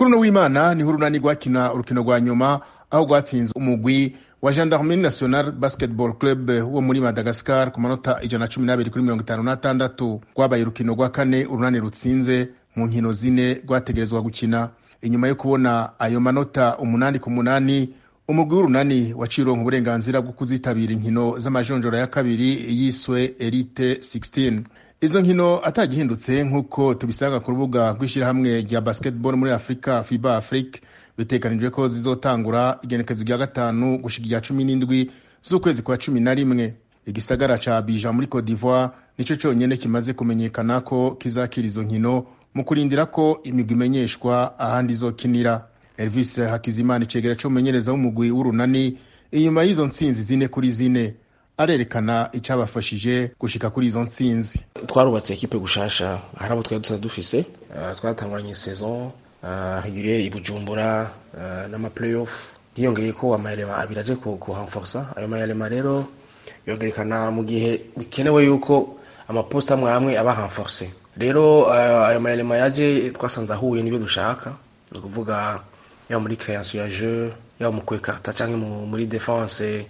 kuri uno w'imana niho urunani rwakina urukino rwa nyuma aho rwatsinze umugwi wa gendarmerie national basketball club wo muri madagascar ku manota ijana na cumi n'abiri kuri mirongo itanu n'atandatu rwabaye urukino rwa kane urunani rutsinze mu nkino zine rwategerezwa gukina inyuma yo kubona ayo manota umunani ku munani umugwi w'urunani waciye uronka uburenganzira bwo kuzitabira inkino z'amajonjora ya kabiri yiswe elite 16 izo nkino atagihindutse nk'uko tubisanga ku rubuga rw'ishyirahamwe rya basketball muri afurika fiba afrique biteganijwe ko zizotangura igenekezo rya gatanu gushika irya cumi n'indwi z'ukwezi kwa cumi na rimwe igisagara ca abija muri cote d'ivoire nico conyene kimaze kumenyekana ko kizakira izo nkino mu kurindira ko imigwi imenyeshwa ahandi izokinira elvis hakizimana icegera c'umumenyereza w'umugwi w'urunani inyuma y'izo ntsinzi zine kuri zine arerekana icabafashije gushika kuri izo ntsinzi twarubatse ekipe gushasha hari abo twari dusanzwe dufise uh, twatanguranye saison uh, régulier i bujumbura uh, n'ama playoff hiyongeye ko amayelema abiri aje kuhamforsa ayo mayelema rero yongerekana mu gihe bikenewe yuko amaposta amwe amwe aba hamforse rero ayo mayelema yaje twasanze ahuye n'ibyo dushaka ni ukuvuga yaba muri création ya jeu yaba mu kwekarta canke muri defense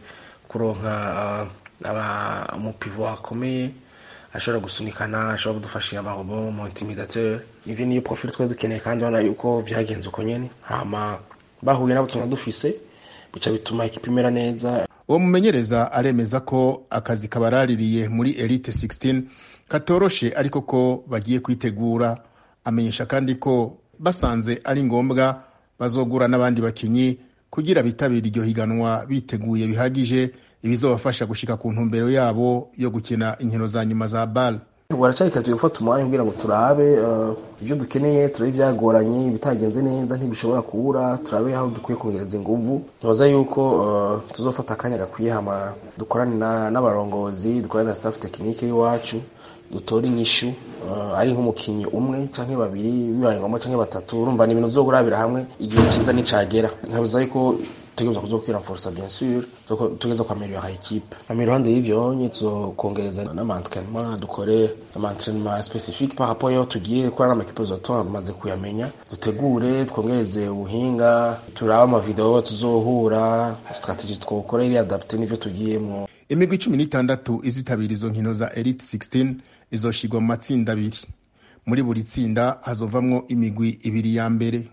kuronka aba umupivo akomeye ashobora gusunikana ashobora kudufasha amarobo mu intimidateur ivyo niyo profil twari dukeneye kandi urabona yuko vyagenze uko nyene hama bahuye nabo tuna dufise bica bituma ekipa imera neza uwo mumenyereza aremeza ko akazi kabaraririye muri elite 16 katoroshe ariko ko bagiye kwitegura amenyesha kandi ko basanze ari ngombwa bazogura n'abandi bakinyi kugira bitabira iryo higanwa biteguye bihagije ibizobafasha gushika ku ntumbero yabo yo gukina inkino za nyuma za bal baracari kazi gufata umwanya kugira ngo turabe ivyo dukeneye turabe ivyagoranye ibitagenze neza ntibishobora kubura turabe aho dukwiye kongereza inguvu ntoza yuko tuzofata akanya gakwiye hama dukorane n'abarongozi dukorane na staff tekinike y'iwacu dutore inyishu ari nk'umukinyi umwe canke babiri bibaye ngombwa canke batatu urumva ni ibintu uzogurabira hamwe igihe ciza nicagera nkabuza yuko tugereza kuzokwira forsa bien sûr tugeza kwameliora equipe ama iruhande y'ivyo nye tuzokongereza n'amantraînement dukore amantraînement spécifique par rapport yaho tugiye kuba n'amakipe zotoa tumaze kuyamenya dutegure twongereze ubuhinga turabe amavideo tuzohura strategie twokora iri adapte n'ivyo tugiyemwo imigwi cumi n'itandatu izitabira izo nkino za elite 16 izoshigwa mu matsinda abiri muri buri tsinda hazovamwo imigwi ibiri ya mbere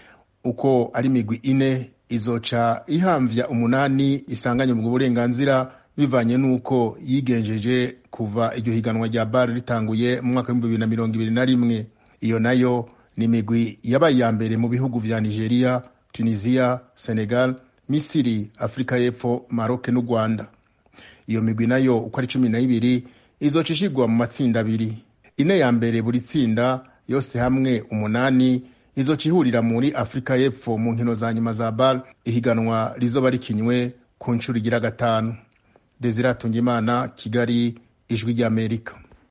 uko ari imigwi ine izoca ihamvya umunani isanganye ubwo burenganzira bivanye n'uko yigenjeje kuva iryo higanwa rya bar ritanguye mu mwaka w'ibihumbi bibiri na mirongo ibiri na rimwe iyo nayo ni imigwi yabaye iya mbere mu bihugu vya nigeria tunisia senegal misiri afurika y'epfo maroke n'u rwanda iyo migwi nayo uko ari cumi na ibiri izoca ishigwa mu matsinda abiri ine ya mbere buri tsinda yose hamwe umunani izoca ihurira muri afurika y'epfo mu nkino za nyuma za bar ihiganwa rizoba rikinywe ku nshuro igira gatanu desire atungimana kigali ijwi ry'amerika